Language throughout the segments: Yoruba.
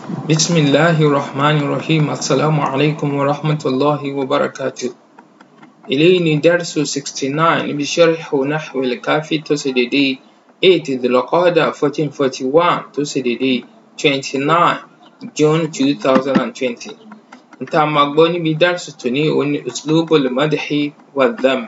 بسم الله الرحمن الرحيم السلام عليكم ورحمة الله وبركاته eléyìí ni dársu sixty nine níbi sharhu nahwi al-kafi tó ṣe dédé eight dhul-qa'dah fourteen forty one tó ṣe dédé twenty nine june two thousand and twenty nta máa gbọ́ níbi dársu tòní òun ni uslubul madhi wa dham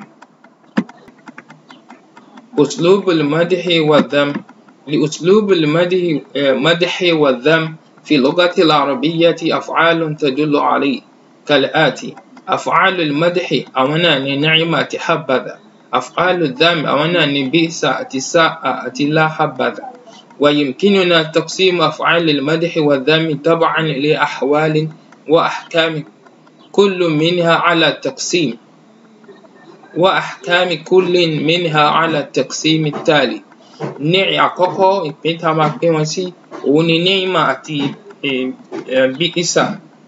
uslubul madhi wa dham لأسلوب المدح مدح والذم في اللغة العربية أفعال تدل عليه كالآتي أفعال المدح أونا نعمة حبذا أفعال الذم أونا بئس أتساء أتلا حبذا ويمكننا تقسيم أفعال المدح والذم طبعا لأحوال وأحكام كل منها على التقسيم وأحكام كل منها على التقسيم التالي ní àkọ́kọ́ ìpín tá a máa pín wọn sí òun ni ni'ima àti bíkísà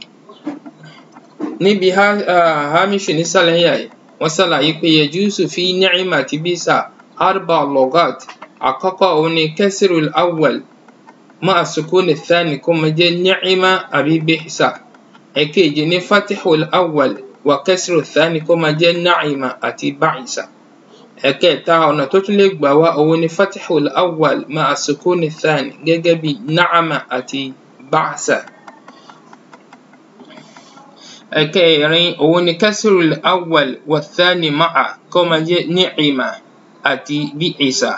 níbi hamisu nísàlẹ̀ yà yìí wọ́n ṣàlàyé pé yajuzu fi ni'ima àti bíkísà arba logat àkọ́kọ́ òun ni kasrul awwal ma'a sukuni thani kó máa jẹ́ ni'ima àbí bíkísà ẹ̀kejì ní fatihul awwal wa kasru thani kó máa jẹ́ na'ima àti ba'isa ẹ̀kẹta ọ̀nà tó tún lè gbà wá òun ni fatihul awwal ma'a sukuni thani gẹ́gẹ́ bí na'ama àti ba'sa. ẹ̀kẹrin òun ni kasrul awwal wa thani ma'a kó máa jẹ́ ni'ima àti bi'isa.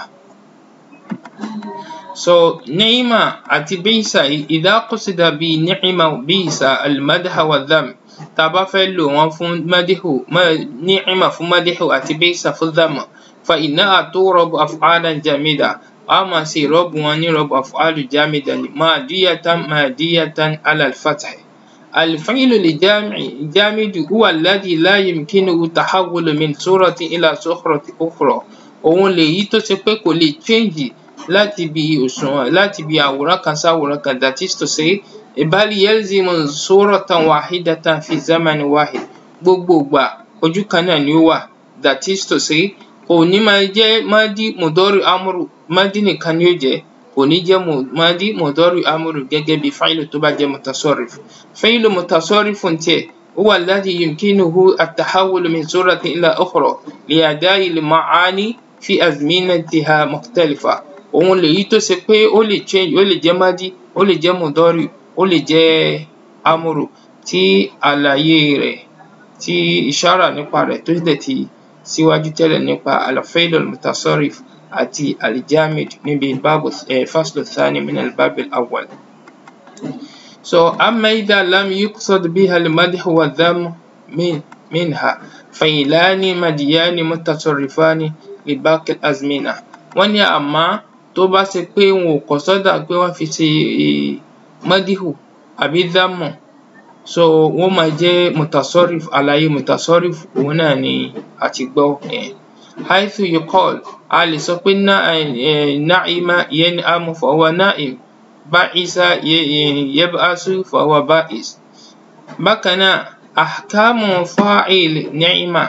so ni'ima àti bi'isa idha qusida bí ni'ima bi'isa al-madha wa dham tá a bá fẹ́ lò wọ́n fún madihu ni'ima fún madihu àti bisa fún dhamma fa innaha turabu af'alan jamida a máa ṣe ìrọ́bù wọn ní ìrọ́bù af'alu jamida ni madiyatan madiyatan ala al-fath الفعل الجامد هو الذي لا يمكنه التحول من صورة إلى صورة أخرى òun lèyí tó ṣe pé kò lè change láti bí òṣùwọ̀n láti bí àwòrán kan sáwòrán kan that is to say بل يلزم صورة واحدة في زمن واحد gbogbo ìgbà ojú kan náà ni ó wà that is to say kò ní máa jẹ́ madi mudori amuru madi nìkan ni ó jẹ́ kò ní jẹ́ madi mudori amuru gẹ́gẹ́ bí fáìlù tó bá jẹ́ mutasarrif fáìlù mutasarrif tiẹ̀ هو الذي يمكنه التحول من صورة إلى أخرى لأداء المعاني في أزمنتها مختلفة òun lèyí tó ṣe pé ó lè change ó lè jẹ́ madi ó lè jẹ́ mudori ó lè jẹ́ amúrù tí àlàyé rẹ̀ tí ìṣára nípa rẹ̀ tó dẹ̀ ti síwájú tẹ́lẹ̀ nípa al-fi'l al-mutasarrif àti al-jamid níbi báàbù faslu thani min al-bab al-awwal. so amma idha lam yuqsad biha al-madh wa dham minha fa'ilani madiyani mutasarrifani li baqi al-azmina wọ́n ní àmọ́ tó bá ṣe pé wọn ò kọ́ sọ́dà pé wọ́n fi ṣe madihu àbí dhamu so wọ́n máa jẹ́ mutasarrif àlàyé mutasarrif òun náà ni a ti gbọ́ yẹn haythu yuqal a lè sọ pé na'ima yan'amu fahuwa na'im ba'isa yab'asu fahuwa ba'is bákan náà ahkamu fa'il ni'ima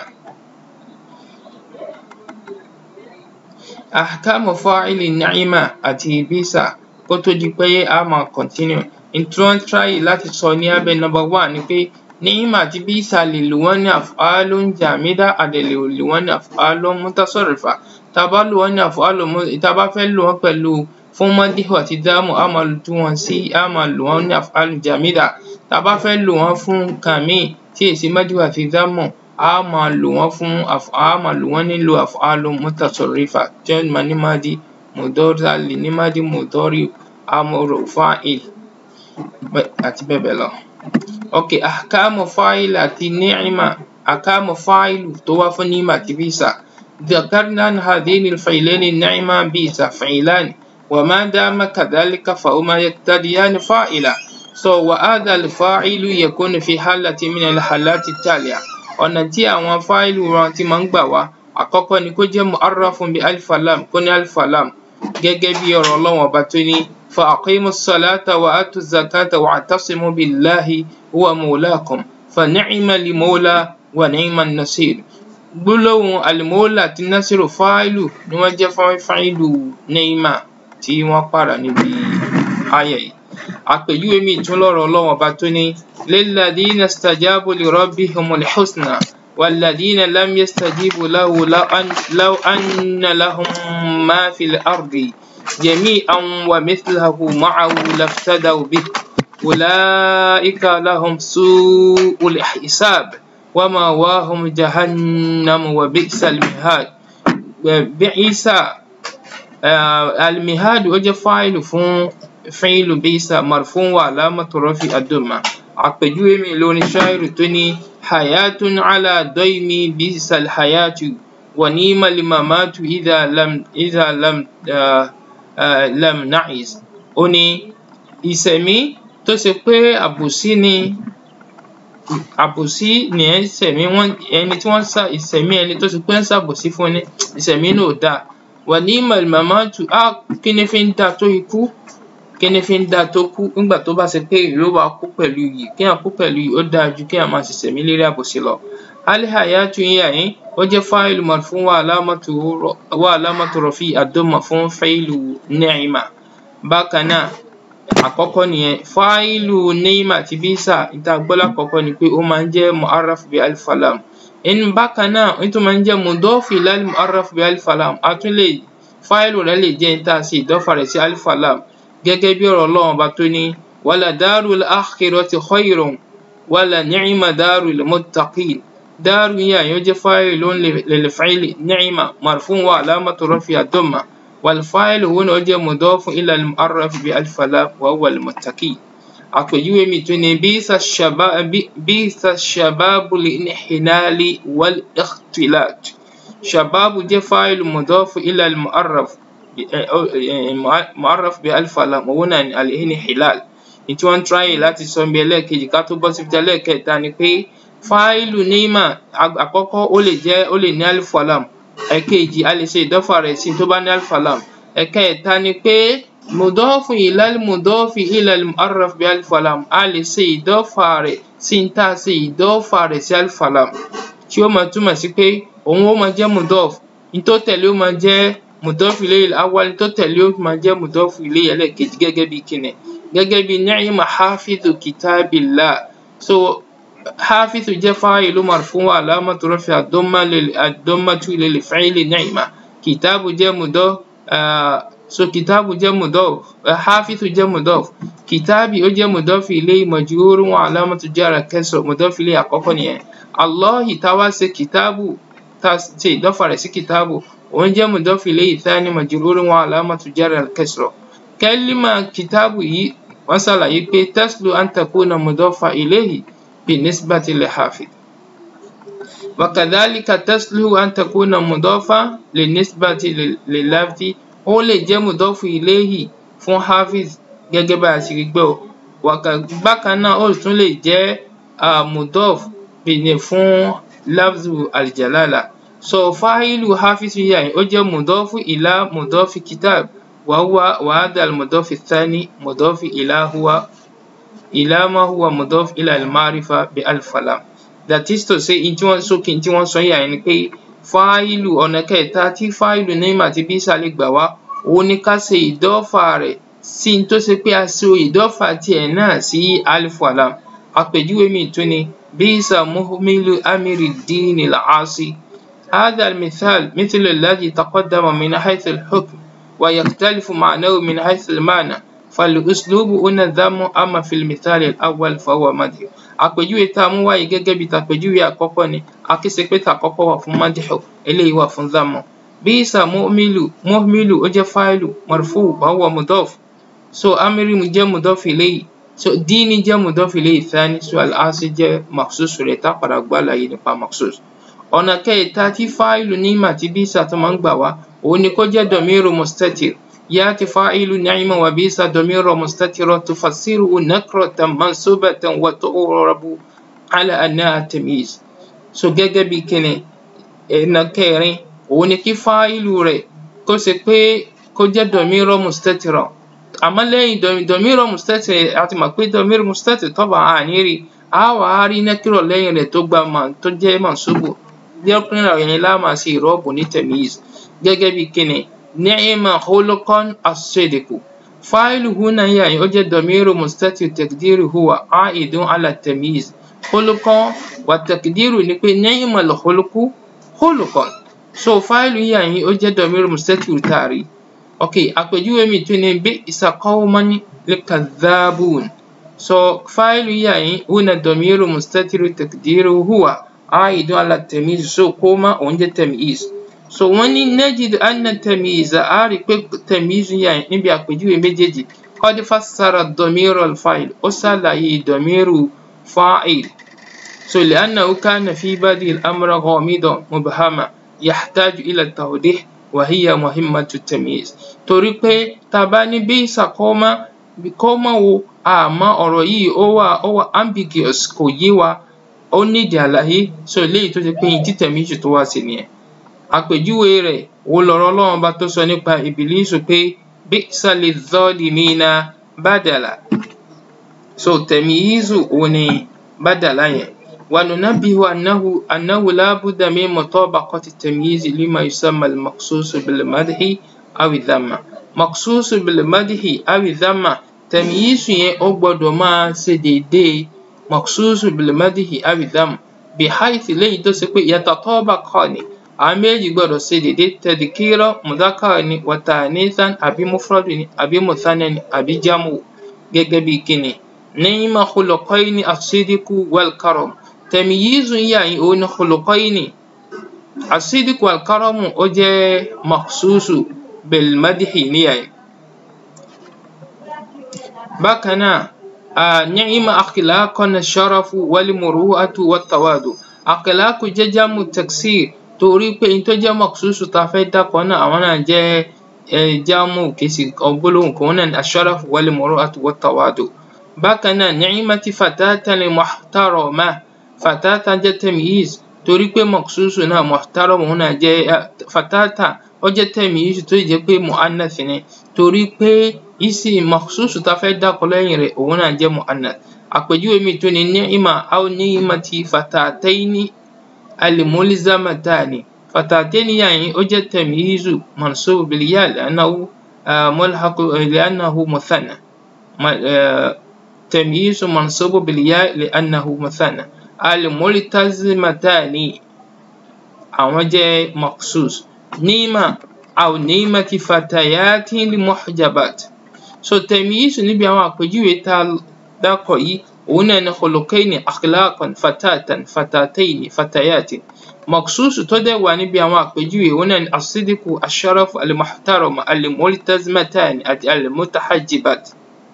ahkamu fa'il ni'ima àti bisa kó tó di pé a máa continue n tí wọ́n try láti sọ ní abẹ́ number one ni pé ni'ima àti bisa lè lò wọ́n ní af'alun jamida a dẹ̀ lè lò wọ́n ní af'alun mutasarrifa tá a bá lò wọ́n ní af'alun tá a bá fẹ́ lò wọ́n pẹ̀lú fún madihu àti dhamu a máa tú wọn sí a máa lò wọ́n ní af'alun jamida tá a bá fẹ́ lò wọ́n fún nǹkan míì tí èsì madihu àti dhamu a máa lò wọ́n fún a máa lò wọ́n nílò af'alun mutasarrifa tí wọ́n máa ní madi mudori a lè ní madi mudori amuru fa'il àti bẹ́ẹ̀ bẹ́ẹ̀ lọ. ok ahkamu fa'il àti ni'ima ahkamu fa'il tó wá fún ni'ima àti bisa ذكرنا أن هذين الفعلين النعمة بئس فعلان وما دام كذلك فهما يقتضيان فاعلا so وهذا الفاعل يكون في حالة من الحالات التالية ọ̀nà tí àwọn fáìlù wọn ti máa ń gbà wá àkọ́kọ́ ni kó jẹ́ mu'arrafun bi alif lam kó ní alif lam gẹ́gẹ́ bí ọ̀rọ̀ Ọlọ́run ọba tó ní فأقيموا الصلاة وآتوا الزكاة واعتصموا بالله هو مولاكم فنعم المولى ونعم النصير gbólóhùn alimọ́lá àti nasiru fáìlù ni wọ́n jẹ́ fáìlù neima tí wọ́n pààrà níbi ayẹ̀ yìí àpèjúwe míì tún lọ́rọ̀ ọlọ́run ọba tó ní lilladhina istajabu li rabbihimul husna walladhina lam yastajibu lahu law anna lahum ma fil ardi jami'an wa mithlahu ma'ahu laftadaw bihi أولئك لهم سوء الحساب ومأواهم جهنم وبئس المهاد بئس المهاد وجه فاعل فون فعل بئس مرفوع وعلامة رفع الضمة àpèjúwe mi lórí ṣáírù tó ní hayatun ala doimi bisa alhayatu wa nima limamatu idha lam idha lam uh, uh, lam na'is ó ní ìsẹ̀mí tó ṣe pé àbòsí ni àbòsí ni ẹ ń sẹ̀mí wọn ẹni tí wọ́n ń sá ìsẹ̀mí ẹni tó ṣe pé ń ṣàbòsí fún ni ìsẹ̀mí náà ò dáa wà ní màmáàtù á kí ni fi ń da tó ikú kí ni fi ń da tó kú nígbà tó bá ṣe pé ìró wa kú pẹ̀lú yìí kéèyàn kú pẹ̀lú yìí ó dáa ju kéèyàn máa ṣẹ̀ṣẹ̀mí lérí àbòsí lọ. alihayatu yín àyín ó jẹ́ fáìlù marfu wa alámàtú wa alámàtú rọ̀fì àdómà fún fáìlù ni'ima bákan náà àkọ́kọ́ nìyẹn fáìlù neima àti bisa ìta gbọ́lá àkọ́kọ́ ni pé ó máa ń jẹ́ mu'arraf bi alifalam ẹnu bákan náà ó tún máa ń jẹ́ mudọ́fì lálẹ́ mu'arraf bi alifalam a tún lè fáìlù rẹ̀ lè jẹ́ níta sí ìdọ́fà rẹ̀ sí alifalam gẹ́gẹ́ bí ọ̀rọ̀ ọlọ́run ọba tó ní wàlà darul akhirati khayrun wàlà ni'ma darul muttaqin dáàrú yìí àyàn jẹ́ fáìlù lil fa'ili ni'ma marfu wa alamatu rafi ad-damma والفاعل هنا جاء مضاف إلى المعرف بألف لام وهو المتقي àpèjúwe mi tún ni bísà ṣàbábù lìnìhìnálì wal ikhtilat ṣàbábù jẹ́ fáìlù mudọ́fù ilà mu'arraf mu'arraf bí alfalam òun náà ni alìhìnìhìlal ní tí wọ́n ń tráyè láti sọ bí ẹlẹ́ẹ̀kejì ká tó bọ́ sí fi ẹlẹ́ẹ̀kẹta ni pé fáìlù níma àkọ́kọ́ ó lè jẹ́ ó lè ní alifalam ẹ̀kejì a lè ṣe ìdọ́fà rẹ̀ sí tó bá ní alifalam ẹ̀kẹta ni pé mudọ́fù ilal mudọ́fù ilal mu'arraf bí alifalam a lè ṣe ìdọ́fà rẹ̀ sí ń tà ṣe ìdọ́fà rẹ̀ sí alifalam tí ó máa túmọ̀ sí pé òun ó máa jẹ́ mudọ́fù ní tó tẹ̀lé ó máa jẹ́ mudọ́fù ilayil awwal ní tó tẹ̀lé ó máa jẹ́ mudọ́fù ilayil ẹlẹ́ẹ̀kejì gẹ́gẹ́ bí kíni gẹ́gẹ́ bí ni'ma hafizu kitabillah so حافظ جاء فاعل مرفوع علامة رفع الضمة الضمة للفعل نعمة كتاب جاء مضاف آه so كتاب جاء مضاف حافظ جاء مضاف كتابي ó jẹ́ مضاف إليه مجرور وعلامة جر كسر مضاف إليه àkọ́kọ́ nìyẹn الله tá wá ṣe kìtàbù tá ṣe ìdọ́fà rẹ̀ sí kìtàbù òun jẹ́ مضاف إليه ثاني مجرور وعلامة جر الكسر كلمة كتاب yìí wọ́n ṣàlàyé pé تسلو أن تكون مضافا إليه بالنسبة لحافظ وكذلك تسلو أن تكون مضافة بالنسبة لللفظ ó lè jẹ́ mùdọ́fù iléyì fún hafiz gẹ́gẹ́ bá a ṣe rí gbọ́ bákan náà ó tún lè jẹ́ mùdọ́f bìnì fún lafzu aljalala so fáìlù hafiz yìí ó jẹ́ mùdọ́fù ìlà mùdọ́fù kitab wàhùwà wàhádà mùdọ́fù thani mùdọ́fù ìlà huwa ìlà ma huwa mudaf ila al-ma'rifa bi al-falam that is to say in tí wọ́n sókè tí wọ́n sọ yà ni pé fáìlù ọ̀nà kẹta tí fáìlù name àti bisa lè gbà wá òun ni ká ṣe ìdọ́fà rẹ̀ sí n tó ṣe pé a ṣe ìdọ́fà tiẹ̀ náà sí al-falam àpèjúwe mi tún ni bisa muhmilu amiri dini al-asi هذا المثال مثل الذي تقدم من حيث الحكم ويختلف معناه من حيث المعنى فالأسلوب هنا ذم أما في المثال الأول فهو مدح àpèjúwe tá a mú wáyé gẹ́gẹ́ bí tàpèjúwe àkọ́kọ́ ni àkíyèsí pé tàkọ́kọ́ wà fún mádìhù eléyìí wà fún zámọ̀ bísà muhmilu muhmilu ó jẹ́ fáìlù marfu wa huwa mudaf so amiri mu jẹ́ mudaf ilayhi so díní jẹ́ mudaf ilayhi thani so al-asi jẹ́ maksus rẹ̀ tá a padà gbọ́ àlàyé nípa maksus ọ̀nà kẹta tí fáìlù níma àti bísà tó máa ń gbà wá òun ni kó jẹ́ dọ̀míru mustatir يأتي فاعل نعم وبئس ضمير مستتر تفسره نكرة منصوبة وتعرب على أنها تمييز so gẹ́gẹ́ bí kíni ẹ̀nà kẹrin òun ni kí fáìlù rẹ̀ kó ṣe pé kó jẹ́ dọ̀míro mustatira àmọ́ lẹ́yìn dọ̀míro mustatira àti mọ̀ pé dọ̀míro mustatira tọ́ba àní rí a wà á rí nẹ́kírọ̀ lẹ́yìn rẹ̀ tó gba tó jẹ́ mansubu lẹ́kùnrin rẹ̀ yẹn láàmà sí ìrọ́bù ní tẹ̀míyìz gẹ́gẹ́ bí kíni ni'ma khuluqan as-sidqu fáìlù húnà yà yín ó jẹ́ dọ̀míìrù mustatir taqdiru huwa aidun ala tamyiz khuluqan wa taqdiru ni pé ni'mal khuluqu khuluqan so fáìlù yà yín ó jẹ́ dọ̀míìrù mustatir tààrí ok àpèjúwe mi tún ni bi'sa qawman likadhabun so fáìlù yà yín húnà dọ̀míìrù mustatir taqdiru huwa aidun ala tamyiz so koma òun jẹ́ tamyiz so wọ́n ní najidu anna tamyiza a rí pé tamyizu yà níbi àpèjúwe méjèèjì qad fassara dọ̀míìrù al-fa'il ó ṣàlàyé dọ̀míìrù fa'il so li'annahu kana fi badi al-amr ghamidan mubhama yahtaju ila tawdih wa hiya muhimmatu tamyiz torí pé tá a bá ní bi'sa qawma qawma wo àmọ́ ọ̀rọ̀ yìí ó wà ó wà ambiguous kò yé wa ó nídìí àlàyé so eléyìí tó ti pé yín tí tamyizu tó wá sí nìyẹn àpèjúwe rẹ̀ wo lọ̀rọ̀ Ọlọ́run bá tó sọ nípa ìbílísù pé bi'sa lidh-dhalimina badala so tamyizu òun ni badala yẹn wa nunabbihu annahu annahu la budda min mutabaqati tamyizi lima yusamma al-maqsusu bil-madhi aw dhamma maqsusu bil-madhi aw dhamma tamyizu yẹn ó gbọ́dọ̀ máa ṣe déédéé maqsusu bil-madhi aw dhamma bihaythi léyìí tó ṣe pé yatatabaqani àwọn méjì gbọ́dọ̀ ṣe déédéé tadhkira mudhakkar ni wa ta'nithan àbí mufrad ni àbí muthanna ni àbí jamu gẹ́gẹ́ bí kíni ni'ma khuluqayni as-sidqu wal-karam tamyizu yà yín òun ni khuluqayni as-sidqu wal-karamu ó jẹ́ makhsusu bil-madhi níyà yín. bákan náà ni'ma akhlaqan ash-sharafu wal-muru'atu wat-tawadu akhlaqu jẹ́ jamu taksir torí pé n tó jẹ́ mọ̀kúsùsù tá a fẹ́ dákọ̀ náà àwọn náà jẹ́ jámù kìsì gbólóhùn kan náà ní ash-sharafu wal-muru'atu wat-tawadu. bákan náà ni'mati fatatan muhtarama fatata jẹ́ tamyiz torí pé mọ̀kúsùsù náà muhtarama òun náà jẹ́ fatata ó jẹ́ tamyiz tó jẹ́ pé mu'annath ni torí pé isi mọ̀kúsùsù tá a fẹ́ dákọ̀ lẹ́yìn rẹ̀ òun náà jẹ́ mu'annath. àpèjúwe mi tó ní ni'ma aw ni'mati fatataini الملزمتان فتاتين يعني أجد تمييز منصوب بالياء لأنه آه ملحق لأنه مثنى آه تمييز منصوب بالياء لأنه مثنى الملتزمتان أو جاء مخصوص نيمة أو نيمة فتيات المحجبات so تمييز níbi àwọn àpèjúwe tá a dákọ̀ yìí òun náà ni khuluqayni akhlaqan fatatan fatataini fatayatin mọ̀kúsùsù tó dẹ̀ wà níbi àwọn àpèjúwe òun náà ni as-sidqu ash-sharafu al-muhtarama al-multazimatani àti al-mutahajjibat.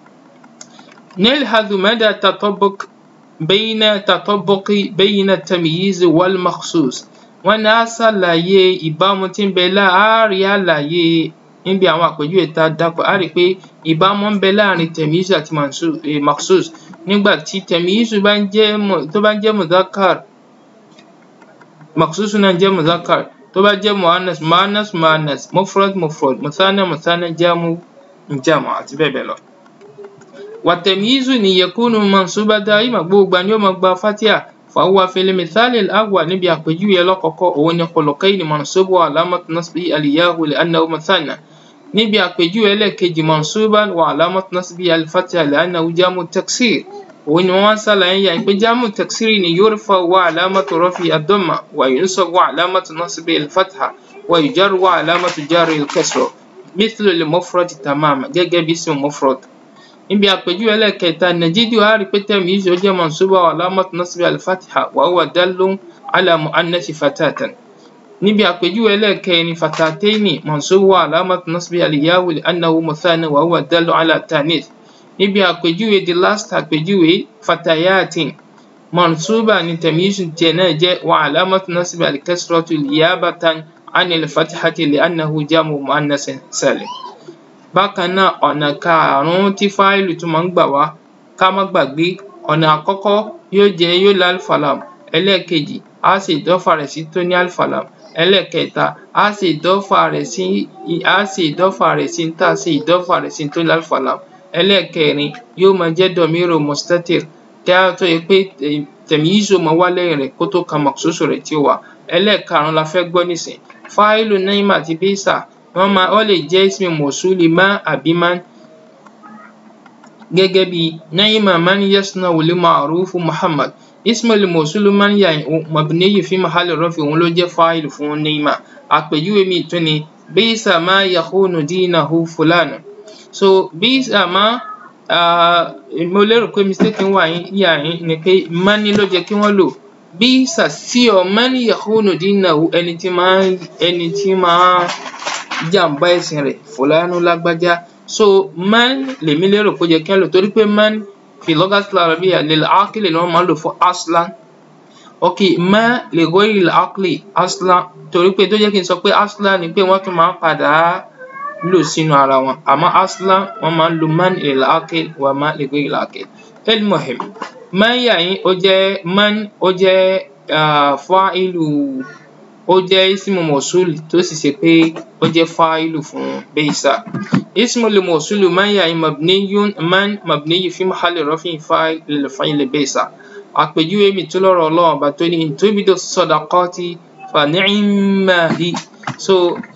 نلحظ مدى تطابق بين تطابق بين التمييز والمخصوص wọ́n ní á ṣàlàyé ìbámu tí ń bẹ láàárín àlàyé níbi àwọn àpèjúwe tá a dákọ̀ á rí i pé ìbámu ń bẹ láàárín tẹ̀míyísù àti maksus nígbà tí tẹ̀míyísù bá ń jẹ́ tó bá ń jẹ́ mudhakar maksus náà jẹ́ mudhakar tó bá jẹ́ muannas muannas muannas mufrad mufrad muthanna muthanna jamu jamu àti bẹ́ẹ̀ bẹ́ẹ̀ lọ. wàtẹ̀míyísù ni yakunu mansuba daima gbogbo ni ó máa gba fatia فهو في المثال الأول نبي أقجوي لقق ون خلقين منصوب وعلامة نصبه الياء لأنه مثنى نبي أقجوي لكج منصوبا وعلامة نصبه الفتحة لأنه جام التكسير وإن وصل يعني جام التكسير يرفع وعلامة رفع الضمة وينصب وعلامة نصبه الفتحة ويجر وعلامة جر الكسر مثل المفرد تماما جاء باسم مفرد níbi àpèjúwe ẹlẹ́kẹta nàjídù á rí pé tẹ̀míìzù ó jẹ́ mansuba wa alamatu nasbi al-fatiha wa huwa dallun ala mu'annasi fatatan níbi àpèjúwe ẹlẹ́kẹrin fatataini mansuba wa alamatu nasbi al-yawu li annahu muthanna wa huwa dallun ala tanis níbi àpèjúwe the last àpèjúwe fatayatin mansuba ni tẹ̀míìzù tiẹ̀ náà jẹ́ wa alamatu nasbi al-kasratu liyabatan anil fatihati li annahu jamu mu'annasin salim bákan náà ọ̀nà karùn-ún tí fáìlì tún máa ń gbà wá ká má gbàgbé ọ̀nà àkọ́kọ́ yóò jẹ́ yóò lá alfalam ẹlẹ́ẹ̀kejì á sì ìdọ́fà rẹ̀ sí tó ní alfalam ẹlẹ́ẹ̀kẹta á sì ìdọ́fà rẹ̀ sí á sì ìdọ́fà rẹ̀ sí tá a sì ìdọ́fà rẹ̀ sí tó ní alfalam ẹlẹ́ẹ̀kẹrin yóò máa jẹ́ dọ̀míìrò mustatir kí á tó yẹ pé tẹ̀míyíṣò máa wá lẹ́yìn rẹ̀ kó tó kan mọ̀ṣúṣù rẹ̀ tí ó wà ẹlẹ́ẹ̀karùn-ún la fẹ́ gbọ́ nísìn fáìlù naima àti bísà wọ́n máa wọ́n lè jẹ́ ismi mọ̀súlì má àbí má gẹ́gẹ́ bí ni'ma man yasna'u al-ma'rufu Muhammad ismul mawsul man yà mabniy fi mahalli rafi òun ló jẹ́ fáìlì fún ni'ma àpèjúwe mi tún ni bisa ma yakhunu dinahu fulanu so bisa ma mo lérò pé mistake wà yà yín ni pé mani ló jẹ́ kí wọ́n lò bisa sí ọ man yakhunu dinahu ẹni tí máa ẹni tí máa jàǹbá ẹ̀sìn rẹ̀ fulanu lágbájá so man lèmi lérò pé ó jẹ́ kí wọ́n lò torí pé man fi lughatil arabiyya lil aqli ni wọ́n máa ń lò fún aslan ok ma li ghayri al aqli aslan torí pé tó jẹ́ kí n sọ pé aslan ni pé wọ́n tún máa ń padà lò sínú ara wọn àmọ́ aslan wọ́n máa ń lo man lil aqli wa ma li ghayri al aqli al-muhim man yà yín ó jẹ́ man ó jẹ́ fa'ilu ó jẹ́ ismu mawsul tó sì ṣe pé ó jẹ́ fa'ilu fún bisa ismul mawsul man yà yín mabniyun man mabniy fi mahalli raf'in fa'il lil fa'il bisa àpèjúwe mi tó lọ́rọ̀ ọlọ́run ọba tó ní in tubidu sadaqati fa ni'ma hi so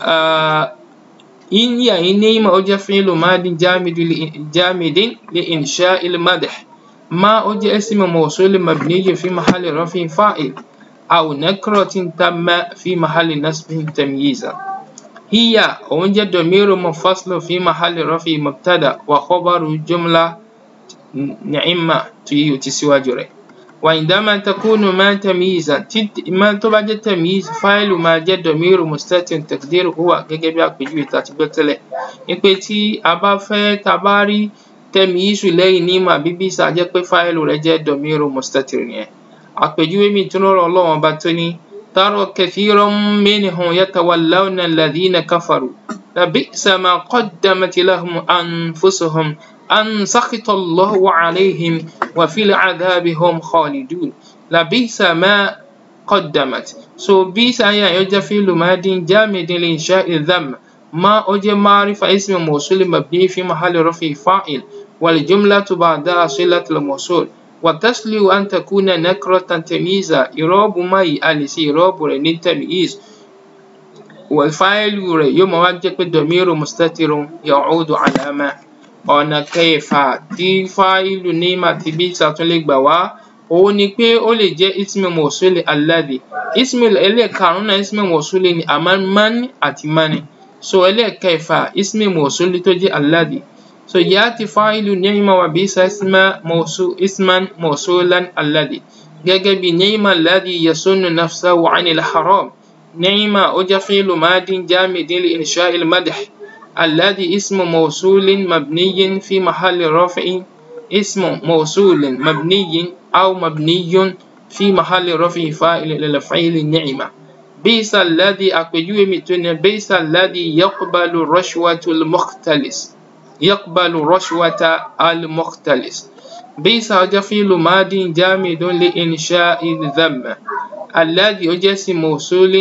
in yà yín ni'ma ó jẹ́ fi'lu madin jamidin li insha'il madh ما أجي اسم موصول مبني في محل رفع فاعل أو نكرة تم في محل نصب تمييزا هي أوجد ضمير منفصل في محل رفع مبتدأ وخبر جملة نعمة تسوى جري وعندما تكون ما تمييزا ما تبقى تمييز فاعل ما جاء ضمير مستتر تقدير هو gẹ́gẹ́ bí àpèjúwe tá a ti gbọ́ tẹ́lẹ̀ ní pé tí a bá fẹ́ tá a bá rí tẹmíìsù lẹ́yìn nímọ̀ àbí bísà jẹ́ pé fáìlù rẹ̀ jẹ́ dọ̀míìrù mustatir nìyẹn àpèjúwe mi tún lọ́rọ̀ ọlọ́run ọba tó ní tara kathiran minhum yatawallawna alladhina kafaru labi'sa ma qaddamat lahum anfusuhum an sakhita Allahu alayhim wa fil adhabi hum khalidun labi'sa ma qaddamat so bísà yẹn yóò jẹ́ fi'lu madin jamidin li insha'i dhamm ما أجي معرفة اسم موصول مبني في محل رفع فاعل والجملة بعدها صلة الموصول وتسلو أن تكون نكرة تمييزا إراب ما يألسي إراب رنين تمييز والفاعل يوم وجه ضمير مستتر يعود على ما ọ̀nà kẹfà tí fáìlù níma ti bí sàtúnlé gbà wá òun ni pé ó lè jẹ́ ismi mọ̀súlì alladhi ismi ẹlẹ́ẹ̀karùn-ún náà ismi mọ̀súlì ni àmọ́ mani àti mani so ẹlẹ́ẹ̀kẹfà ismi mọ̀súlì tó jẹ́ alladhi so yati fa'ilu ni'ma wa bisa isma mawsu isman mawsulan alladhi gẹ́gẹ́ bí ni'ma alladhi yasunnu nafsahu 'anil haram ni'ma ó jẹ́ fi'lu madin jamidin li insha'il madh alladhi ismu mawsulin mabniyin fi mahalli raf'in ismu mawsulin mabniyin aw mabniyun fi mahalli raf'i fa'il lil fi'li ni'ma بئس الذي أقجوه متون بئس الذي يقبل رشوة المختلس يقبل رشوة المختلس بئس جفيل ماد جامد لإنشاء الذم الذي يجس موصول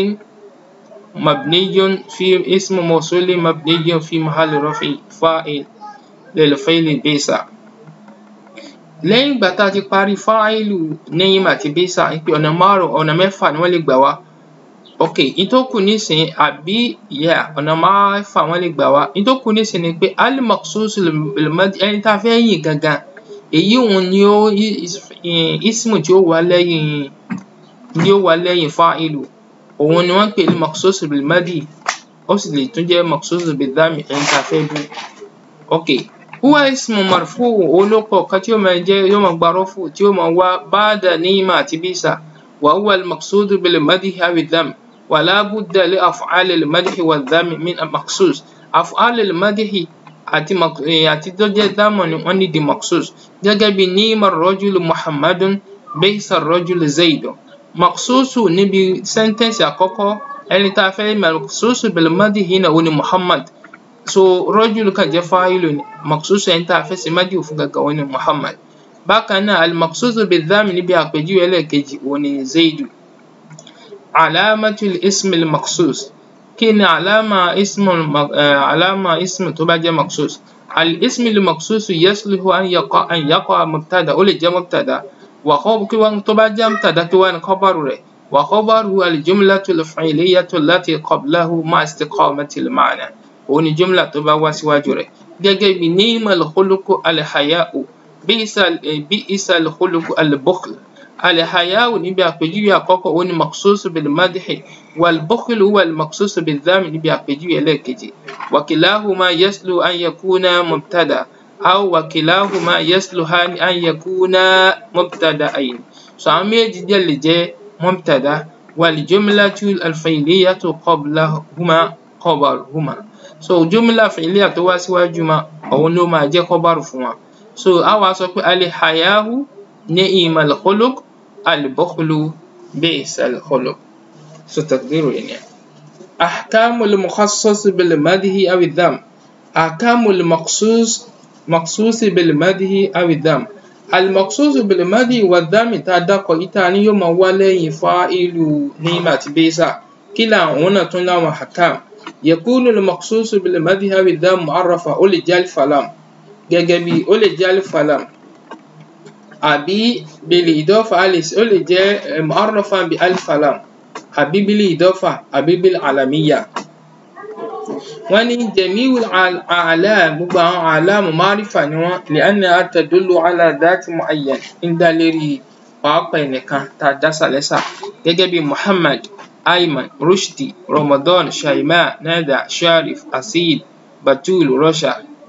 مبني في اسم موصول مبني في محل رفع فاعل للفعل بئس lẹ́yìn ìgbà tá a ti parí fáìlù nẹ́yìn àti bẹ́sà pé ọ̀nà márùn-ún ọ̀nà mẹ́fà ni wọ́n lè gbà wá ok ìtókù nísìnyí àbí yà ọ̀nà mẹ́fà wọ́n lè gbà wá ìtókù nísìnyí ni pé al-maqsus bil-mad ẹni tá a fẹ́ yìn gangan èyí òun ni ó ismu tí ó wà lẹ́yìn ni ó wà lẹ́yìn fáìlù òun ni wọ́n ń pè ní maqsus bil-madi ó sì lè tún jẹ́ maqsus bil-dhammi ẹni tá a fẹ́ bú ok huwa ismu marfu olópọ̀ kan tí ó máa jẹ́ yóò máa gba rọ́fù tí ó máa wá ba'da ni'ma àti bisa wa huwa al-maqsud bil-madhi aw ad-dhamm wa la budda li af'al al-madhi wa ad-dhamm min maqsus af'al al-madhi àti àti tó jẹ́ dámọ̀ ni wọ́n ní di maqsus gẹ́gẹ́ bí ni'ma ar-rajulu muhammadun bisa ar-rajulu zaidun maqsusu níbi sẹ́ńtẹ́ǹsì àkọ́kọ́ ẹni tá a fẹ́ maqsusu bil-madhi náà ó ní muhammad so rọ́jùlù kan jẹ́ fáìlù ni maqsusu ẹni tá a fẹ́ ṣe mádìí fún gàgà wọn ni muhammad bákan náà al-maqsusu bidhami níbi àpèjúwe ẹlẹ́ẹ̀kejì wọn ni zaidu alamatul ismi al-maqsus kí ni alama ismu alama ismu tó bá jẹ́ maqsus al-ismi al-maqsus yasluhu an yaqa an yaqa mubtada ó lè jẹ́ mubtada wà kí wọn tó bá jẹ́ mubtada kí wọn khabaru rẹ̀ wà khabaru al-jumlatu al-fi'liyatu allati qablahu ma istiqamati al-ma'na òun ni jumla tó bá wá síwájú rẹ̀ gẹ́gẹ́ bí ni'mal khuluqu al-haya'u bi'sa al-khuluq al-bukhl al-haya'u níbi àpèjúwe àkọ́kọ́ òun ni maqsusu bil-madhi wal-bukhlu huwa al-maqsusu bil-dhamm níbi àpèjúwe ẹlẹ́ẹ̀kejì wa kilahuma yaslu an yakuna mubtada aw wa kilahuma yaslu an yakuna mubtada'ayn so àwọn méjèèjì dẹ̀ lè jẹ́ mubtada wal-jumlatu al-fi'liyatu qablahuma khabaruhuma so jumla fi'liya tó wá síwájú ma òun ló máa jẹ́ khabaru fún wa so a wá sọ pé al-haya'u ni'mal khuluq al-bukhlu bi'sal khuluq so taqdiru yẹn ni ahkamul mukhassas bil madhi aw dham ahkamul maqsus maqsus bil madhi aw dham al maqsus bil madhi wa dham tá dákọ̀ yìí tá ní yóò máa wá lẹ́yìn fa'ilu ni'ma àti bi'sa kí làwọn náà tún láwọn ahkam yakunu al maqsus bil madhi aw dham mu'arrafa ó lè jẹ́ alif lam gẹ́gẹ́ bí ó lè jẹ́ alif lam àbí bil idafa ó lè jẹ́ mu'arrafa bi alif lam àbí bil idafa àbí bil alamiya wọ́n ní jami'ul a'lam gbogbo àwọn a'lam márífà ni wọ́n li'annaha tadullu ala dhati mu'ayyan ń dá lérí pàápàá ẹnìkan tá a dá sàlẹ́sà gẹ́gẹ́ bí muhammad ayman rushdi ramadan shaima nada sharif asid batul rosha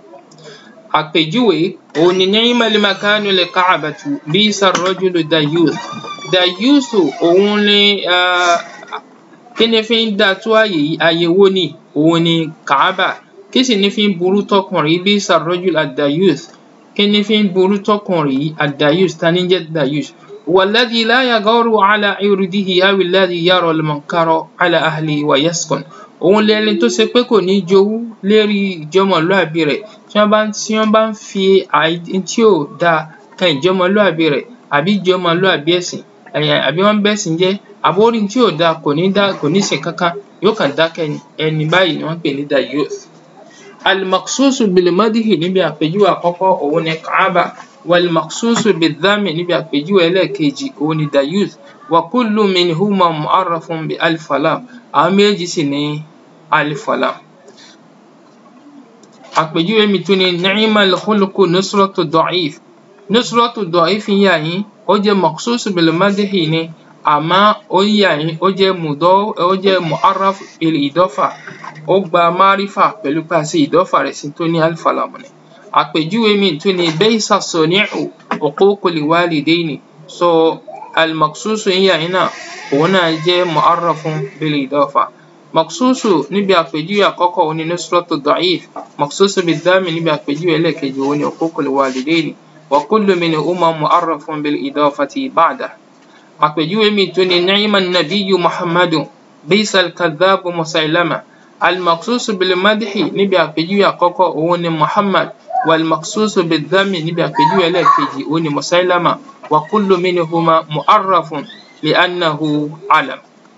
àpèjúwe òun ni ni'mal makanu li ka'batu bisa rajulu dayuth dayuth òun ni kí ni fi ń dá tó àyè yìí àyè wo ni òun ni kàábà kí sì ni fi ń burú tọkùnrin bisa rajul ad-dayuth kí ni fi ń burú tọkùnrin yìí ad-dayuth ta ni jẹ́ dayuth والذي لا يغار على عرضه أو الذي يرى المنكر على أهله ويسكن òun lẹni tó ṣe pé kò ní jowú lérí ìjọmọlúàbí rẹ̀ tí wọ́n bá ń tí wọ́n bá ń fi tí ò dáa kan ìjọmọlúàbí rẹ̀ àbí ìjọmọlúàbí ẹ̀sìn àbí wọ́n ń bẹ̀sìn jẹ́ àbórí tí ò dáa kò ní dá kò ní ṣe kankan yóò kàn dákẹ́ ni ẹni báyìí ni wọ́n pè ní dayuth. al-maqsusu bil-madhi níbi àpèjúwe àkọ́kọ́ òun ni kaaba wal-maqsusu bil-dhammi níbi àpèjúwe ẹlẹ́ẹ̀kejì òun ni dayuth wa kullu minhuma mu'arrafun bi alif lam àwọn méjì sì ní alif lam. àpèjúwe mi tún ni ni'mal khuluqu nusratu da'if nusratu da'if yà yín ó jẹ́ maqsusu bil-madhi ni àmọ́ ó yà yín ó jẹ́ mudọ́ ó jẹ́ mu'arraf bil idafa ó gba márífà pẹ̀lú pé a ṣe ìdọ́fà rẹ̀ sí tó ní alif lam ni. àpèjúwe mi tún ni baysa sani'u uququl walidaini so al-maqsusu yà yín náà òun náà jẹ́ mu'arrafun bil idafa. maqsusu níbi àpèjúwe àkọ́kọ́ òun ni nusratu da'if maqsusu bil-dhammi níbi àpèjúwe ẹlẹ́ẹ̀kejì òun ni uququl walidaini wa kullu minhuma mu'arrafun bil idafati ba'da. àpèjúwe mi tún ni ni'ma nabiyyu muhammadu bisa al-kadhabu musailama al-maqsusu bil-madhi níbi àpèjúwe àkọ́kọ́ òun ni muhammad wal-maqsusu bil-dhammi níbi àpèjúwe ẹlẹ́ẹ̀kejì òun ni musailama wa kullu minhuma mu'arrafun li'annahu alam.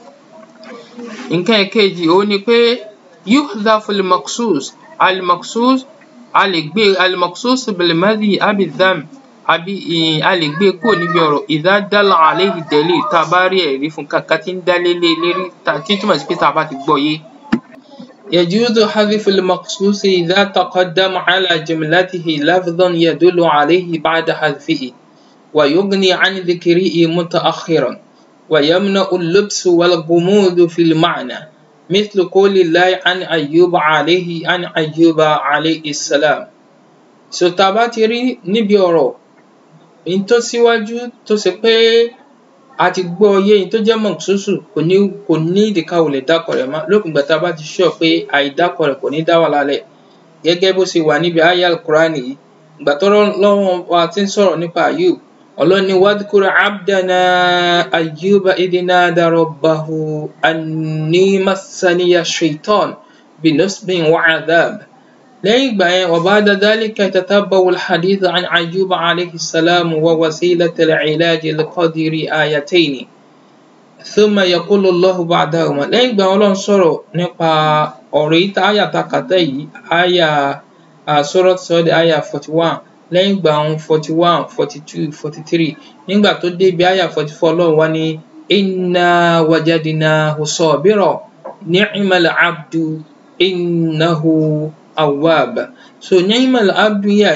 nǹkan ẹ̀kejì òun ni pé yuhdhafu al-maqsus al-maqsus a lè gbé al-maqsus bil-madhi abi dham àbí a lè gbé kúrò níbi ọ̀rọ̀ idha dalla alayhi dalil tá a bá rí ẹ̀rí fún kankan tí ń dá lé lé lérí tí ń túmọ̀ sí pé tá a bá ti gbọ́ yé. يجوز حذف المقصوص إذا تقدم على جملته لفظا يدل عليه بعد حذفه ويغني عن ذكره متأخرا ويمنع اللبس والغموض في المعنى مثل قول الله عن أيوب عليه عن أيوب عليه السلام so tá a bá ti rí níbi ọ̀rọ̀ n tó síwájú tó ṣe pé a ti gbọ́ yé n tó jẹ́ mọ̀ṣúṣù kò ní kò ní ìdíkà ò lè dákọ̀ rẹ̀ mọ́ lópin ìgbà tá a bá ti sọ pé àìdákọ̀ rẹ̀ kò ní dá wà lálẹ́ gẹ́gẹ́ bó ṣe wà níbi aya al-Qur'ani yìí ìgbà tó lọ́wọ́ wa ti ń sọ̀rọ̀ nípa Ayub ọlọ́ni wadhkur abdana Ayyuba idh nada rabbahu anni massaniya shaitan binusbin wa adhab lẹ́yìn ìgbà yẹn wa ba'da dhalika tatabba'u al-hadith an Ayyuba alayhi salam wa wasilati al-'ilaj li-qadri ayatayni thumma yaqulu Allahu ba'dahuma lẹ́yìn ìgbà wọn lọ́n sọ̀rọ̀ nípa ọ̀rọ̀ yìí tá àyà ta kàtẹ́ yìí àyà Surat Sad àyà forty one lẹ́yìn ìgbà wọn forty one forty two forty three nígbà tó débi àyà forty four Ọlọ́run wá ní inna wajadnahu sabira ni'mal 'abdu innahu awwab so ni'mal abdu yà yín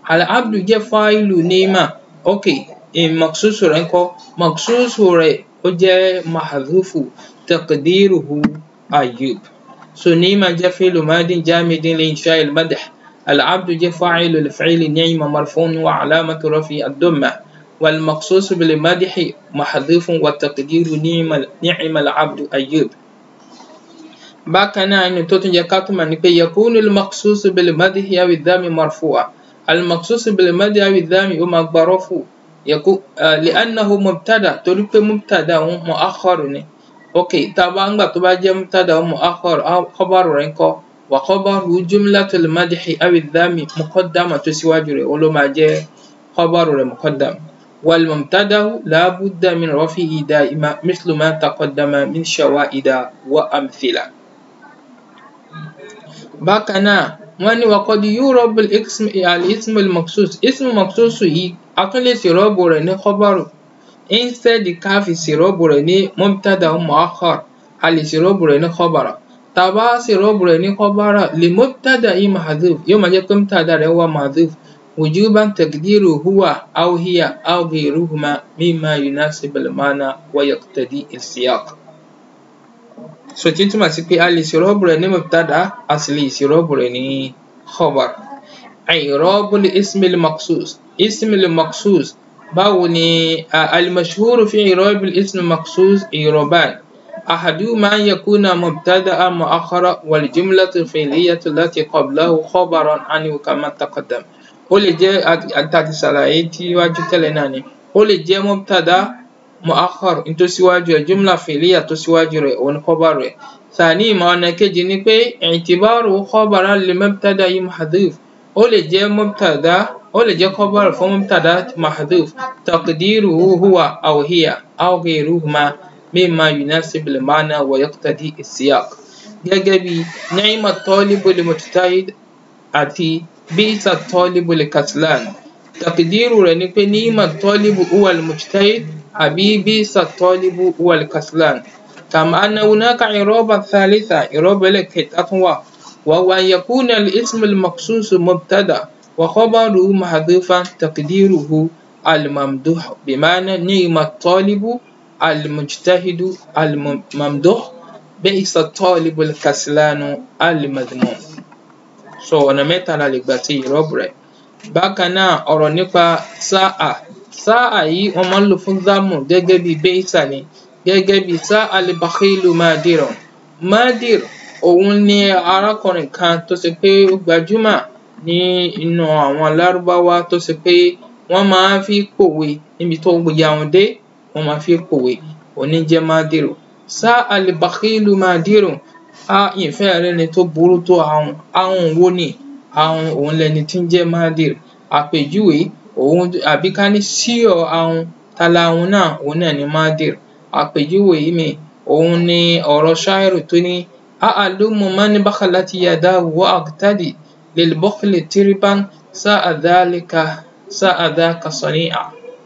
al-abdu jẹ́ fáìlù ni'ma ok maksusu rẹ̀ ńkọ́ maksusu rẹ̀ ó jẹ́ mahdhufu taqdiruhu ayyub so ni'ma jẹ́ fi'lu madin jamidin li insha'i al-madh al-abdu jẹ́ fa'ilu li fi'li ni'ma marfu'un wa alamatu raf'i ad-damma والمخصوص بالمدح محذوف والتقدير نعم نعم العبد أيوب bákan náà inú tó tún jẹ ká tún mọ̀ ní pé yakunu al-maqsus bil-madhi aw adh-dhami marfu'a al-maqsus bil-madhi aw adh-dhami ó máa gba rafu li'annahu mubtada torí pé mubtada òun mu'akhkhar ni ok tá a bá ń gbà tó bá jẹ́ mubtada òun mu'akhkhar khabaru rẹ̀ ńkọ́ wa khabaru jumlatul madhi aw adh-dhami muqaddama tó síwájú rẹ̀ ó ló máa jẹ́ khabaru rẹ̀ muqaddam والمبتدا لا بد من رفعه دائما مثل ما تقدم من شوائد وأمثلة bákan náà wọ́n ní وقد يُعرب الاسم الاسم المخصوص اسم مخصوص yìí a tún lè ṣèrọ́bù rẹ̀ ní khabaru instead ká fi ṣèrọ́bù rẹ̀ ní mubtada mu'akhkhar a lè ṣèrọ́bù rẹ̀ ní khabara tá a bá ṣèrọ́bù rẹ̀ ní khabara li mubtada'i mahdhuf yóò máa jẹ́ pé mubtada rẹ̀ wà mahdhuf وجوبا تقديره هو أو هي أو غيرهما مما يناسب المعنى ويقتضي السياق so tí túmọ̀ sí pé a lè ṣèrọ́bù rẹ̀ ní mubtada a sì lè ṣèrọ́bù rẹ̀ ní khabar i'rab al-ism al-maqsus ism al-maqsus báwo ni al-mashhur fi i'rab al-ism al-maqsus i'raban أحدهما أن يكون مبتدأ مؤخرا والجملة الفعلية التي قبله خبرا عنه كما تقدم ó lè jẹ́ àtàtì ṣàlàyé tíwájú tẹ́lẹ̀ náà ni ó lè jẹ́ mubtada mu'akhkhar tó síwájú rẹ̀ jumla fi'liya tó síwájú rẹ̀ òun khabar rẹ̀ sàní ìmọ̀ ọ̀nà kejì ni pé i'tibaru khabaran li mubtada'i mahdhuf ó lè jẹ́ mubtada ó lè jẹ́ khabar fún mubtada mahdhuf taqdiruhu huwa aw hiya aw ghayruhuma mimma yunasibu al-ma'na wa yaqtadi as-siyaq gẹ́gẹ́ bí ni'ma at-talibu al-mujtahid àti بئس الطالب الكسلان تقدير rẹ̀ ni pé نعم الطالب هو المجتهد àbí بئس الطالب هو الكسلان كما أن هناك إعرابا ثالثا إعراب ẹlẹ́ẹ̀kẹta tún wà وهو أن يكون الاسم المخصوص مبتدأ وخبره محذوفا تقديره الممدوح بمعنى نعم الطالب المجتهد الممدوح بئس الطالب الكسلان المذموم so ọ̀nà mẹ́ta la lè gbà ṣe ìrọ́bù rẹ̀ bákan náà ọ̀rọ̀ nípa sáà sáà yìí wọ́n máa ń lò fún zámù gẹ́gẹ́ bí bẹ́ẹ̀sà ni gẹ́gẹ́ bí sáà al-bakhilu madiran madir òun ni arákùnrin kan tó ṣe pé ó gbajúmọ̀ ní inú àwọn lárúbáwá tó ṣe pé wọ́n máa ń fi pòwe níbi tó ya wọn dé wọ́n máa fi pòwe òní jẹ́ madiru sáà al-bakhilu madiran a ìfẹ́ rẹ ni tó burú tó ahun ahun wo ni ahun òun lẹni tí ń jẹ́ madir àpèjúwe òun àbí ká ní síọ̀ ahun tala ahun náà òun náà ni madir àpèjúwe mi òun ni ọ̀rọ̀ ṣáírù tó ní a'alumu man bakhalat yadahu wa aqtadi lil bukhli tiriban sa'a dhalika sa'a dhaka sani'a.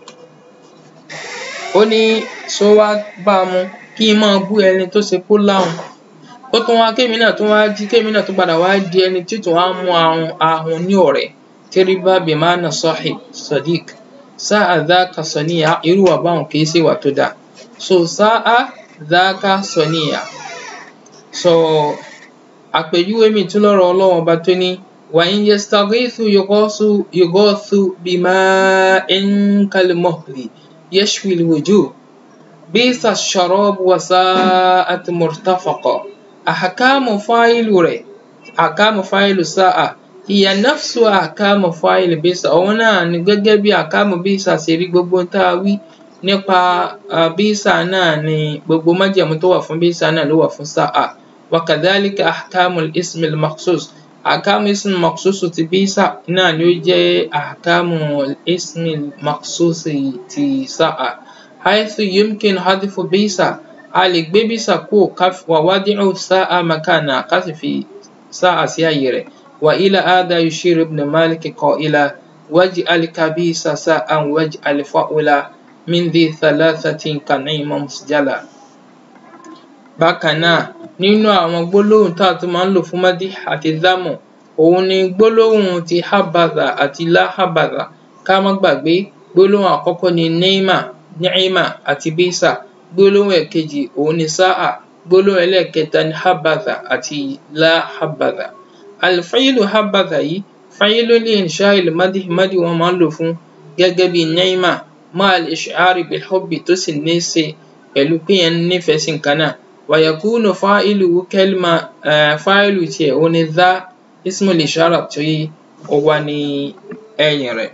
ó ní sọ wá bá a mu kí n máa bú ẹni tó ṣe kó láhùn ó tún wá kémi náà tún wá jí kémi náà tún padà wá di ẹni tí tún wá mú ahun ahun ní ọ̀rẹ́ tẹríba bimana sahib sadiq sáà dhaka saniya irú wà báwọn kì í ṣe wà tó dáa so sáà dhaka saniya so àpèjúwe mi tún lọ́rọ̀ Ọlọ́run ọba tó ní wa in yastaghithu yughathu yughathu bima'in kalmuhli yashwi alwujuh bisa ash-sharab wa sa'at murtafaqa ahkamu fa'ilu rẹ̀ ahkamu fa'ilu sa'a hiya nafsu ahkamu fa'il bisa òun náà ni gẹ́gẹ́ bí ahkamu bisa ṣe rí gbogbo tá a wí nípa bisa náà ni gbogbo májẹ̀mú tó wà fún bisa náà ló wà fún sa'a wa kadhalika ahkamu al-ism al-makhsus ahkamu ism makhsus ti bisa náà ni ó jẹ́ ahkamu al-ism al-makhsus ti sa'a haythu yumkin hadfu bisa a lè gbé bísà kúrò wà wádìí sáà makana ká sì fi sáà sí àyè rẹ̀ wà ilà àdá yushir ibn malik qa'ila waj'al kabisa sa'an waj'al fa'ula min dhi thalathatin kan'ima musjala. bákan náà nínú àwọn gbólóhùn tá a tún máa ń lò fún mádì àti zámù òun ni gbólóhùn ti habadha àti la habadha ká má gbàgbé gbólóhùn àkọ́kọ́ ni neima ni'ima àti bisa gbólóhùn ẹ̀kejì òun ni sa'a gbólóhùn ẹlẹ́ẹ̀kẹta ni habadha àti la habadha alfa'ilu habadha yìí fa'ilu li insha'il madhi madhi wọn máa ń lò fún gẹ́gẹ́ bí ni'ima ma'a al-ish'ari bil hubbi tó sì ní í ṣe pẹ̀lú pé yẹn nífẹ̀ẹ́ sí nǹkan náà wa yakunu fa'iluhu kalima fa'ilu tiẹ̀ òun ni dha ismul ishara tí ó wà ní ẹ̀yìn rẹ̀.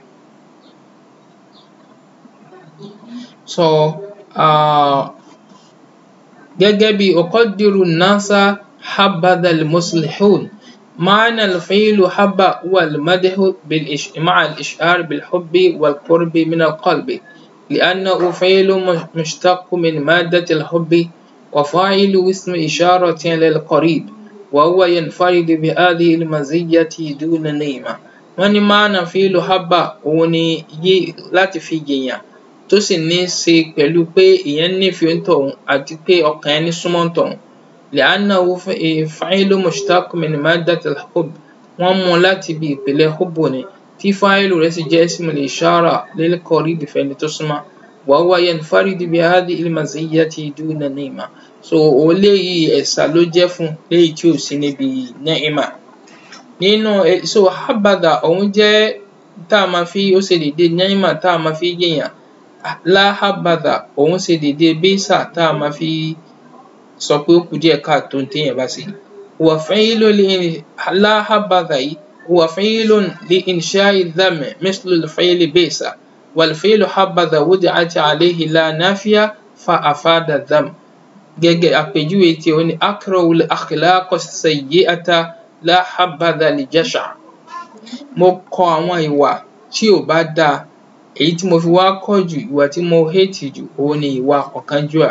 so uh, gẹ́gẹ́ bí uqaddiru nasa habadha al-muslihun معنى الفعل حب هو المدح بالإش... مع الإشعار بالحب والقرب من القلب لأنه فعل مشتق من مادة الحب وفاعل اسم إشارة للقريب وهو ينفرد بهذه المزية دون نيمة wọ́n ní máàna fíìlù hábà òun ni yí láti fi yèèyàn tó sì ní í ṣe pẹ̀lú pé èèyàn nífẹ̀ẹ́ òǹtọ̀hún àti pé ọkàn ẹni súnmọ́ òǹtọ̀hún lẹ́ánàwó fáìlù mushtaq min maddatil hubb wọ́n mú un láti ibi ìpìlẹ̀ hubbu ni tí fáìlù rẹ̀ sì jẹ́ ismul ishara lil qarib fẹ́ni tó súnmọ́ wa huwa yanfaridu bi hadhihi al-maziyyati duna ni'ma so òun léyìí ẹ̀sà ló jẹ́ fún léyìí tí ò sí níbi ni'ma nínú so habadha òun jẹ́ tá a máa fi ó ṣe dédé ni'ma tá a máa fi yéèyàn la habadha òun ṣe dédé bisa tá a máa fi sọ pé ó kù díẹ̀ káàtó téèyàn bá ṣe wa fi'lu li la habadha yìí wa fi'lun li insha'i dhamm mislu al-fi'li bisa wal-fi'lu habadha wudi'at alayhi la nafiya fa afada dhamm gẹ́gẹ́ àpèjúwe tí ó ní akrahu al-akhlaq as-sayyi'ata la habadha li jasha mo kọ àwọn ìwà tí ò bá dáa èyí tí mo fi wá kọ̀ jù ìwà tí mo hate jù òun ni ìwà ọ̀kánjúà.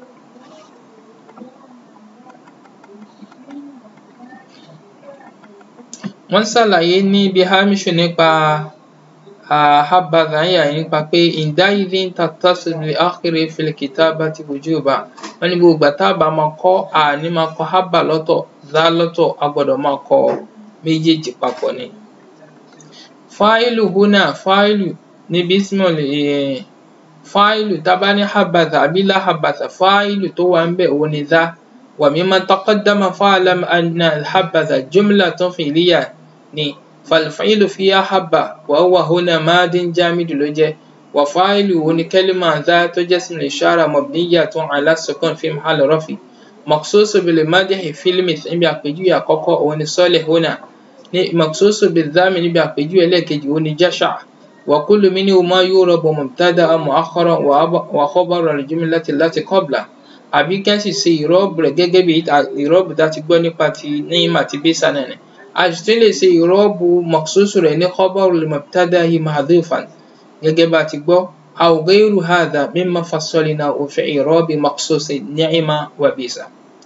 wọ́n ṣàlàyé ní ibi hamishu nípa habadha yà nípa pé inda'idhin tattasilu li akhiri fil kitabati wujuba wọ́n ní gbogbo ìgbà tá a bá máa kọ́ àní máa kọ habba lọ́tọ̀ dha lọ́tọ̀ a gbọ́dọ̀ máa kọ méjèèjì papọ̀ ni. fáìlù húnà fáìlù níbi ismul fáìlù tá a bá ní habadha àbí la habadha fáìlù tó wà ń bẹ̀ òun ni dha wa mimma taqaddama fa'lam anna al-habadha jumlatun fi'liyya ni فالفعل فيها حبة وهو هنا ماد جامد لوجه وفاعله كلمة ذات جسم الإشارة مبنية على السكون في محل رفع مخصوص بالمدح في المثل بأقجو يقوكو ونصالح هنا مخصوص بالذام بأقجو لكجي ونجشع وكل منهما يورب مبتدأ مؤخرا وخبر الجملة التي قبله àbí kí wọ́n sì ṣe ìrọ́bù rẹ̀ gẹ́gẹ́ bí ìrọ́bù tá a ti gbọ́ nípa ti níyìmá àti bísà náà ni a sì tún lè ṣe ìrọ́bù mọ̀ṣúṣù rẹ̀ ní khabaru mubtada'i mahdhufan gẹ́gẹ́ bá a ti gbọ́ aw ghayru hadha mimma fassalnahu fi i'rabi maqsusi ni'ma wa bisa.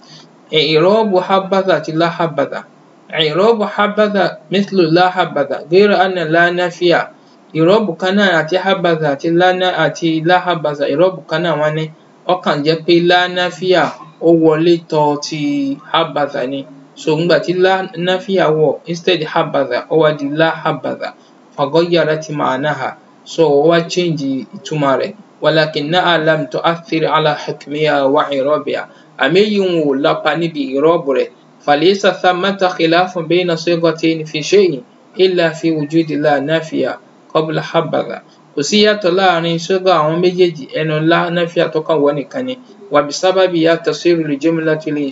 i'rabu habadha àti la habadha i'rabu habadha mithlu la habadha ghayra anna la nafiya ìrọ́bù kan náà àti habadha àti la habadha ìrọ́bù kan náà wọ́n ní ó kàn jẹ́ pé lánáfíà ó wọlé tọ ti habadha ni so ńgbà tí lánáfíà wọ̀ instead habadha ó wá di la habadha faghayyara ti ma'naha so ó wá change ìtumọ̀ rẹ̀ walakinnaha lam tu'aththir ala hukmiha wa i'rabiha àmì èyí ń wò lápá níbi ìrọ́bù rẹ̀ falaysa thammata khilafun bayna sighatayn fi shay'in illa fi wujudi la nafiya qabla habadha kò sí yàtọ̀ láàrin ṣúgà àwọn méjèèjì ẹnu ńlá náfíà tó kàn wọ́ nìkan ni wàbí sábàbí ya tasiru al-jumlatu li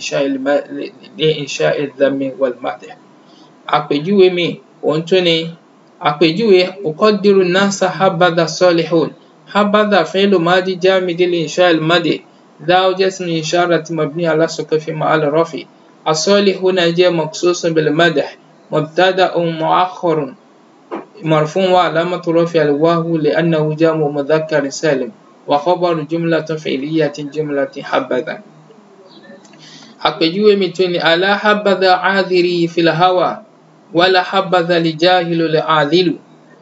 insha'i adh-dhammi wal-madh. àpèjúwe mi òun tún ni àpèjúwe uqaddiru an-nasa habadha salihun habadha fi'lu madi jamid li insha'i al-madh dha ismu isharati mabni ala sukun fi mahall rafi as-salihuna jẹ́ maqsusun bil-madh mubtada'un mu'akhkharun مرفوع وعلامة رفع الواو لأنه جمع مذكر سالم وخبر جملة فعلية جملة حبذا àpèjúwe mi tún ni alá habadha áàdìrí fil hawa wala habadha li jahilu li àdìlù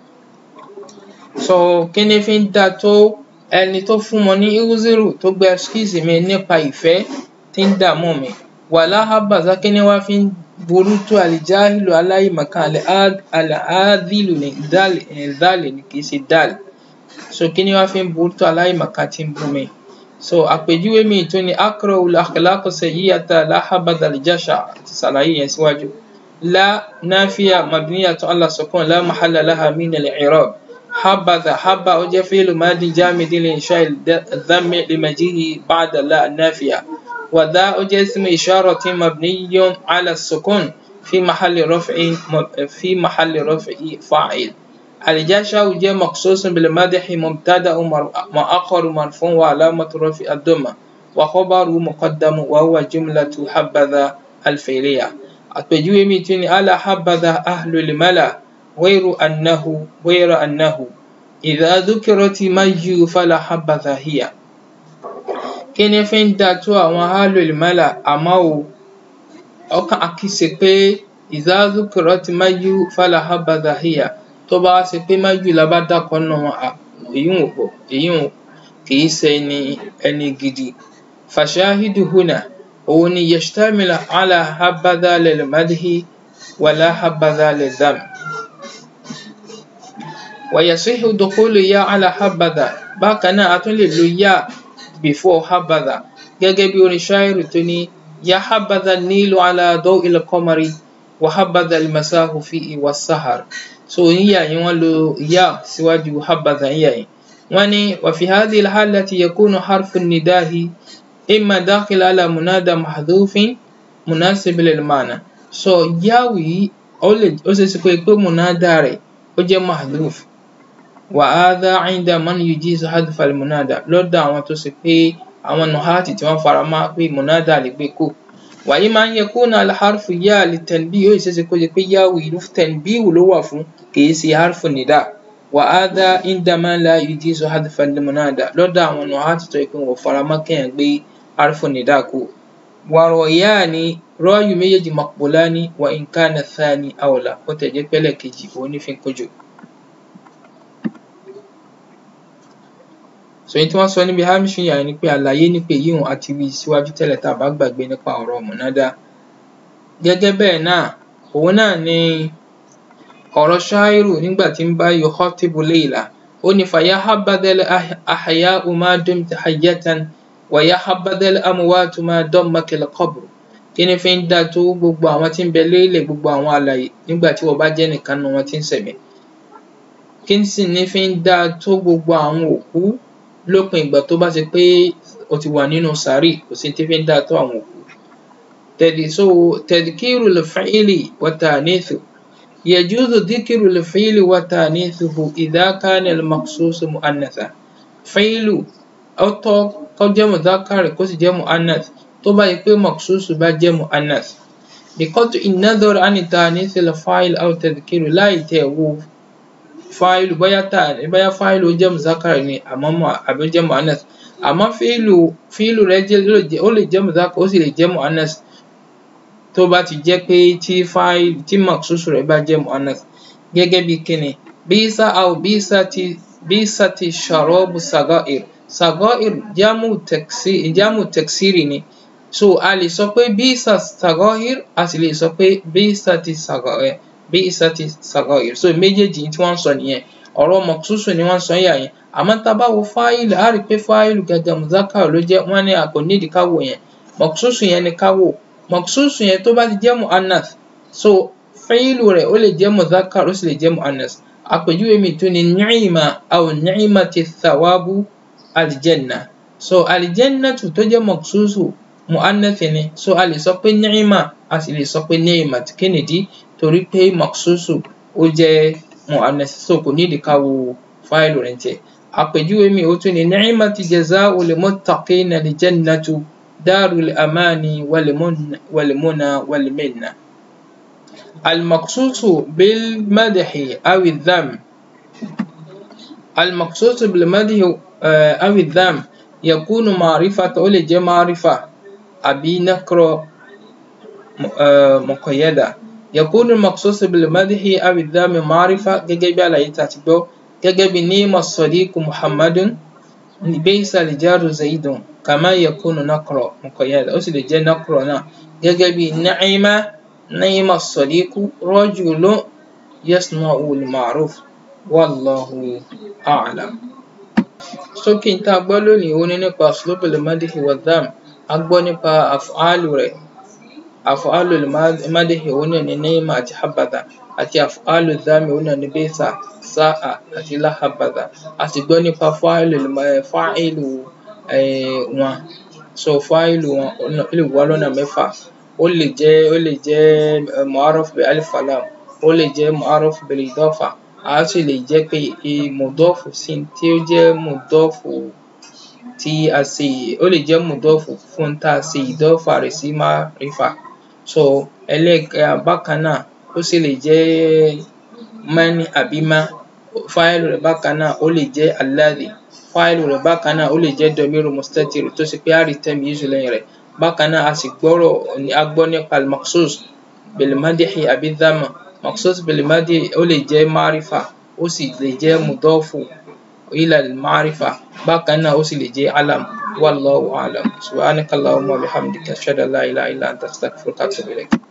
so kí ni fi ń da tó ẹni tó fún mọ ní irúzírù tó gba ẹskíìsì mi nípa ìfẹ́ tí ń dààmú mi wala habadha kí ni wá fi ń burú tó àlìjáhìlù aláìmọ̀kan àlàádìlù ní dálì ní kìí ṣe dálì so kí ni wọ́n fi ń burú tó aláìmọ̀kan tí ń bú mi so àpèjúwe mi tó ní akọrọ al-akhlaq sayyi'ata la habadha al-jasha àti sàlàyé yẹn síwájú la nafiya mabniyatun ala sukun la mahalla laha min al-i'rab habadha habba ó jẹ́ fi'lu madi jamid li insha'i dhammi limajihi ba'da la nafiya wa dha ó jẹ́ ismu isharatin mabniyyun ala sukun fi mahalli raf'i fi mahalli raf'i fa'il الجشع جاء مخصوص بالمدح مبتدا مؤخر مرفوع وعلامة رفع الضمة وخبر مقدم وهو جملة حبذا الفعلية àpèjúwe mi tún ni ala habadha ahlul mala غير أنه غير أنه إذا ذكرت مجيء فلا habadha هي kí ni fi ń da tó àwọn ahlul mala àmọ́ o ọkàn àkíyèsí pé إذا ذكرت مجيء فلا habadha هي tó bá ṣe pé májù la bá dákọ nù wọn èyí ò pọ èyí ò kìí ṣe ẹni ẹni gidi fashahidu huna òun ni yashtamila ala habadha lil madhi wala habadha lil dham wa yasihu dukhulu ya ala habadha bákan náà a tún lè lo ya before habadha gẹ́gẹ́ bí orin ṣáírù tó ní ya habadha nílu ala daw'il qamari wa habadha al-masahu fihi was-sahar so yíyà yìí wọ́n lo ya síwájú habadha yíyà yìí wọ́n ní وفي هذه الحالة يكون حرف النداء إما داخل على منادى محذوف مناسب للمعنى so yáwù yìí ó lè ó ṣe é ṣe pé pé munada rẹ̀ ó jẹ́ mahdhuf وهذا عند من يجيز حذف المنادى lọ́dọ̀ àwọn tó ṣe pé àwọn nuhati tí wọ́n fara mọ́ pé munada lè gbé kó وإما أن يكون الحرف يا للتنبيه ó ṣe é ṣe kó jẹ́ pé yáwù yìí tanbih ló wà fún kìí ṣe harfu nida وهذا عندما لا يجيز حذف المنادى lọ́dọ̀ àwọn nuhati tó yẹ pé wọ́n fara mọ́ kéèyàn gbé harfu nida kó wàrọ̀yáni rọ́ọ̀yù méjèèjì maqbulani wa in kana thani awla ó tẹ̀ jẹ́ pẹ́lẹ̀ kejì òun ní fi ń kójú. so èyí tí wọ́n sọ níbi hamish yà ni pé àlàyé nípa èyí hùn àti wí síwájú tẹ́lẹ̀ tá a bá gbàgbé nípa ọ̀rọ̀ mọ̀nádá gẹ́gẹ́ bẹ́ẹ̀ náà òun náà ni ọ̀rọ̀ ṣáírù nígbà tí ń bá yukhatibu Layla ó ní faya habadal ahya'u ma dumta hayyatan wa ya habadal amwatu ma dammakal qabr kí ni fi ń dá tó gbogbo àwọn tí ń bẹ lélẹ̀ gbogbo àwọn àlàyé nígbà tí wọ́n bá jẹ́ nìkan nu wọn tí ń ṣẹ̀mí kí sì ní fi ń dá tó gbogbo àwọn òkú lópin ìgbà tó bá ṣe pé o ti wà nínú sàárì kò sí tí fi ń dá tó àwọn òkú tadhkiru al-fi'li wa ta'nithu yajuzu dhikru al-fi'li wa ta'nithuhu idha kana al-maqsus mu'annatha fi'lu ó tọ́ kó jẹ́ mudhakkar kó sì jẹ́ mu'annath tó bá yẹ pé maqsus bá jẹ́ mu'annath biqat'i an-nadhar 'an ta'nith al-fa'il aw tadhkiru láì tẹ̀ wo fáìlù bóyá tà bóyá fáìlù ó jẹ́ mùzákàrà ni àmọ́ àbí ó jẹ́ mu'annath àmọ́ fíìlù fíìlù rẹ̀ jẹ́ ó lè jẹ́ mùzákàrà ó sì lè jẹ́ mu'annath tó bá ti jẹ́ pé tí fáìlù tí maqsusu rẹ̀ bá jẹ́ mu'annath gẹ́gẹ́ bí kíni bísà aw bísà ti bísà ti sharabu sagair sagair jámù taksir jámù taksiri ni so a lè sọ pé bísà sagair a sì lè sọ pé bísà ti sagair bi'sati sagair so méjèèjì tí wọ́n ń sọ nìyẹn ọ̀rọ̀ mọ̀kúsùsù ni wọ́n ń sọ yà yẹn àmọ́ tá a bá wo fáìlì á rí i pé fáìlì gẹ́gẹ́ muzakar ló jẹ́ wọ́n ní àpò nídìí ká wò yẹn mọ̀kúsùsù yẹn ni ká wò mọ̀kúsùsù yẹn tó bá ti jẹ́ mu'annath so fáìlì rẹ̀ ó lè jẹ́ muzakar ó sì lè jẹ́ mu'annath àpèjúwe mi tún ni ni'ima aw ni'imati thawabu aljanna so aljannatu tó jẹ́ mọ̀kúsùsù mu'annath ni so a lè sọ pé ni'ima a sì lè sọ pé ni'mat kí nìdí torí pé maqsusu ó jẹ́ mu'annath so kò nídìí ká wo fáìlì rẹ̀ tiẹ̀ àpèjúwe mi ó tún ní ni'mati jaza'u lil muttaqina li jannatu darul amani wal muna wal minna المقصوص بالمدح أو الذم المقصوص بالمدح أو الذم يكون معرفة أو لجي معرفة أبي نكرة مقيدة يكون المقصوص بالمدح أو الذم معرفة gẹ́gẹ́ bí àlàyé tá a ti gbọ́ gẹ́gẹ́ bí نعم الصديق محمد بئس الجار زيد كما يكون نكرة مقيدة ó sì lè jẹ́ نكرة náà gẹ́gẹ́ bí نعم ni'ma as-sadiqu rajulun yasna'u al-ma'ruf wallahu a'lam. Sókí n tá a gbọ́ lónìí òun ni nípa uslubul madhi wa dham. A gbọ́ nípa af'alu rẹ̀. Af'alul madhi òun náà ni ni'ma àti habadha àti af'alul dham òun náà ni bi'sa, sa'a àti la habadha. A sì gbọ́ nípa fa'ilul fa'ilu wọn. So fa'ilu wọn ó lè wá lọ́nà mẹ́fà. Ó lè jẹ́ ó lè jẹ́ mu'arraf bi alif wa lam. Ó lè jẹ́ mu'arraf bil idafa. A sì lè jẹ́ pé mudọ́ọ̀fù sí tí ó jẹ́ mudọ́ọ̀fù tí a ṣe ó lè jẹ́ mudọ́ọ̀fù fún tá a ṣe ìdọ́fà rẹ̀ sí ma'rifa. So ẹlẹ́ẹ̀kẹ́ bákan náà ó sì lè jẹ́ man àbí ma. Fa'ilu rẹ̀ bákan náà ó lè jẹ́ alladhi. Fa'ilu rẹ̀ bákan náà ó lè jẹ́ damiru mustatir tó ṣe pé a rí tamyizu lẹ́yìn rẹ̀. Bákan náà a sì gbọ́rọ̀ a gbọ́ nípa al-maqsus bil madhi àbí dhamma. Maqsus bil madhi ó lè jẹ́ ma'rifa ó sì lè jẹ́ mudọ́ọ̀fù ila al-ma'rifa. Bákan náà ó sì lè jẹ́ alam. Wallahu a'lam. Subhanaka Allahumma wa bihamdika ashhadu an la ilaha illa anta astaghfiruka wa atubu ilayk.